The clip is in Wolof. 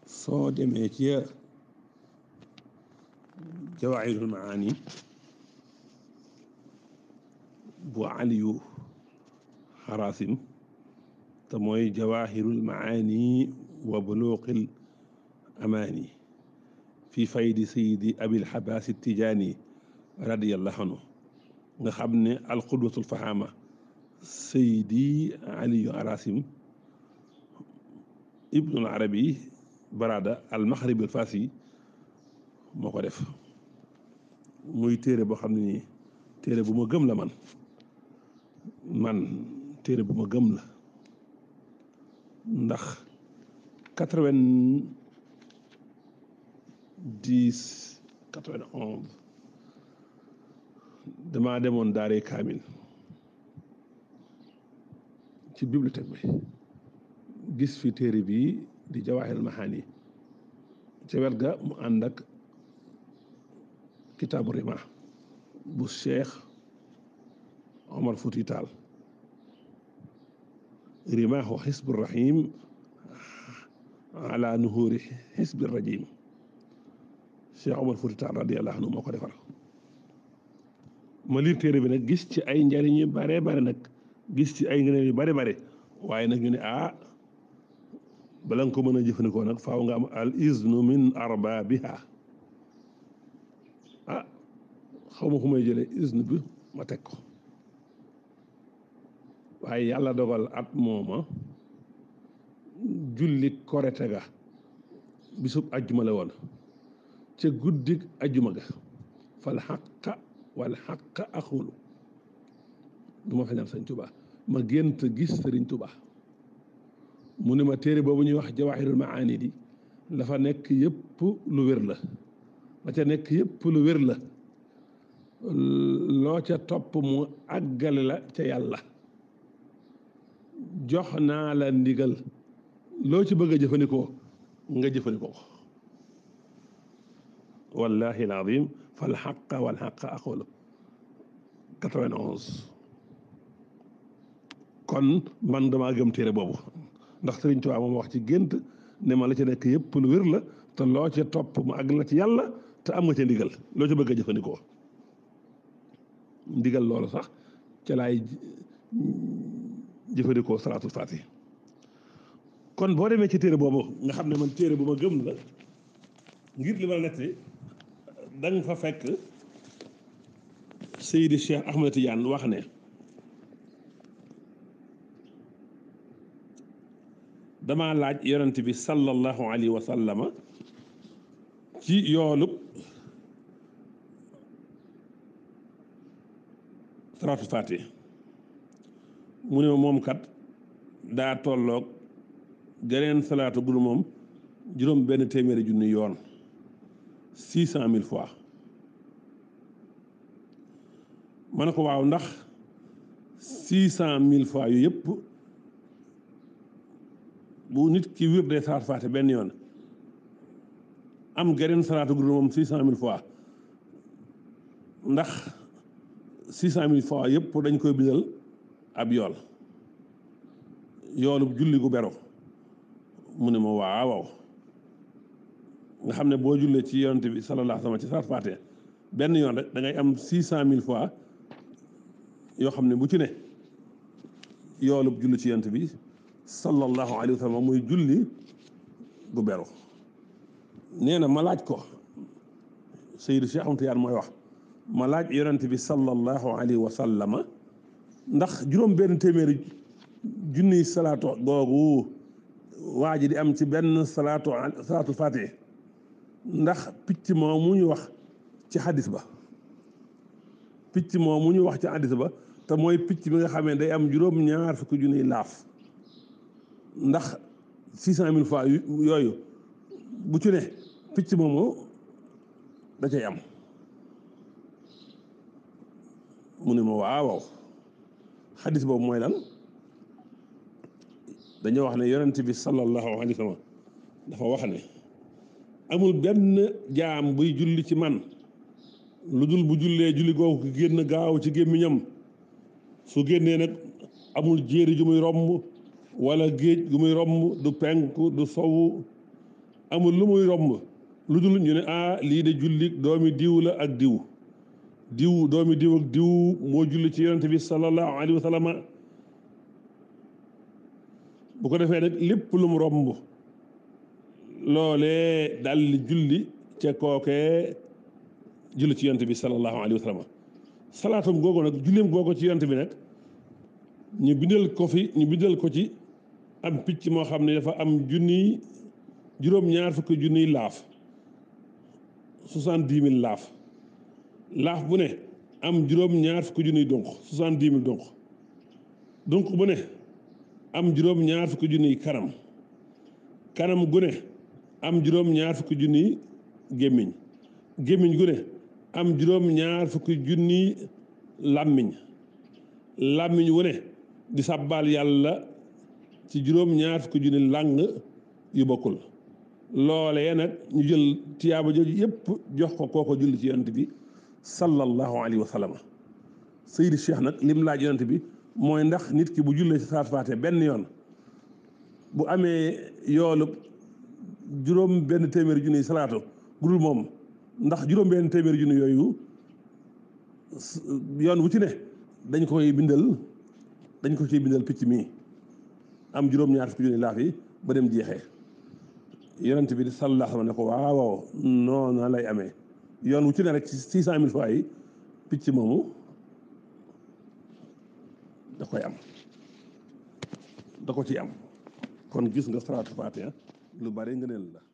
soo demee ci jawaahirul maani bu aliyu xaraasim te mooy jawaahirul maani wa buluuqil amaani fi faydi sayidi abil xabaas tijaani radiyallahu anhu nga xam ne alqudwatul fahaama sayidi aliyu xaraasim ibnul arabi barada al maxrib al faasi moo ko def muy téere boo xam ne nii téere bu ma gëm la man man téere bu ma gëm la ndax quatre-vingt-dix quatre-vingt-onze damaa demoon daaree kaamil ci bibliothèque bi gis fi téere bii di jawaahirul mahaani ca wet ga mu ànd ak kitaabu rima bu cheikh omar futi taal rima wa xisbu rahim ala nuhuri xisbi rajim cheikh omar futi taal radiallahu anhu moo ko defar ma liir téere bi nag gis ci ay njariñ yu bare bare nag gis ci ay ngëneel yu bare bare waaye nag ñu ne ah bala nga ko mën a jëfandikoo nag faaw nga am al iznu min arbaabiha ah xaw ma fu may jëlee iznu bi ma teg ko waaye yàlla dogal at mooma julli korite ga bisub ajjuma la woon ca guddig ajjuma ga fal xaqa wal xaqa axulu du ma feñal sëñ Tuba ma gént gis sëriñ Tuba mu ne ma téere boobu ñuy wax jawaahirul maani di la fa nekk yëpp lu wér la la ca nekk yëpp lu wér la loo ca topp mu àggale la ca yàlla jox naa la ndigal loo ci bëgg a jëfandikoo nga jëfandikoo ko wallahi alazim fal xaqa wal xaqa aqulu 91 kon man damaa gëm téere boobu ndax Sëriñ Tuubaa moom wax ci gént ne ma la ca nekk yëpp lu wér la te loo ca topp mu àgg la ci yàlla te am nga ca ndigal loo ca bëgg a jëfandikoo ndigal loolu sax ca laay jëfandikoo salaatul faati kon boo demee ci téere boobu nga xam ne man téere bu ma gëm la ngir li ma la netti da nga fa fekk Seydi Cheikh Ahmed Tidiane wax ne damaa laaj yonent bi sallallahu alayhi wa sallama ci yoolub salaatul faati mu ne moom kat daa tolloog geneen salaatu bu dul moom juróom benn téeméeri junni yoon six cent mille fois ma ne ko waaw ndax six cent mille fois yu yëpp bu nit ki wir dee salaatu faate benn yoon am geneen salaatu bu dul moom six cent mille fois ndax six cent mille fois yëpp dañ koy bindal ab yool yoolu julli gu bero mu ne ma waaw waaw nga xam ne boo jullee ci yonent bi sallallahu alayhi wa sallam ci salaatu faate benn yoon rek da ngay am six cent mille fois yoo xam ne bu ci ne yoolub julli ci yonent bi sallallahu alayhi wa sallam muy julli gu beru nee na ma laaj ko Seydou Cheikh Ahmed Tidiane mooy wax ma laaj yonent bi sallallahu alayhi wa sallama ndax juróom benn téeméeri junniy salaatu googu waa ji di am ci benn salaatu salaatu faatih ndax picc moo mu ñu wax ci xadis ba picc moo mu ñu wax ci xadis ba te mooy picc bi nga xamee day am juróom ñaar fukki junniy laaf ndax six cent mille fois yooyu bu ci ne picc moomu da cay am mu ne ma waaw xadis boobu mooy lan dañoo wax ne yonent bi sallallahu alayhi wa sallam dafa wax ne amul benn jaam buy julli ci man lu dul bu jullee julli googu génn gaaw ci gémmiñam su génnee nag amul jéeri ju muy romb wala géej gu muy romb du penku du sowu amul lu muy romb lu dul ñu ne ah lii de julli doomi diw la ak diw diw doomi diw ak diw moo julli ci yonent bi sallallahu alayhi wa sallam bu ko defee nag lépp lu mu romb loolee dal di julli ca kookee julli ci yonent bi sallallahu alayhi wa sallam salaatum googu nag julleem googu ci yonent bi nag ñu bindal ko fi ñu bindal ko ci am picc moo xam ne dafa am junniy juróom-ñaar fukki junniy laaf soixante-dix mille laaf laaf bu ne am juróom-ñaar fukki junniy donk soixante-dix mille donk donk bu ne am juróom-ñaar fukki junniy kanam kanam gu ne am juróom-ñaar fukki junniy gémmiñ gémmiñ gu ne am juróom-ñaar fukki junniy làmmiñ làmmiñ wu ne di sàbbaal yàlla ci juróom-ñaar fukki junni làng yu bokkul loolee nag ñu jël tiyaaba jooju yëpp jox ko kooko julli ci yonent bi sallallahu alayhi wa sallam Seydi Cheikh nag lim laaj yonent bi mooy ndax nit ki bu jullee ci salaatu faate benn yoon bu amee yoolu juróom benn téeméeri junni salaatu gudul moom ndax juróom benn téeméeri junni yooyu yoon wu ci ne dañ koy bindal dañ ko ciy bindal picc mii am juróom-ñaar fukki junni laaf yi ba dem jeexee yonent bi sallallahu alayhi wa sallam ne ko waaw waaw noonu lay amee yoon wu ci ne rek ci six cent mille fois yi picc moomu da koy am da ko ci am kon gis nga salaatu faatiha lu bari ngëneel la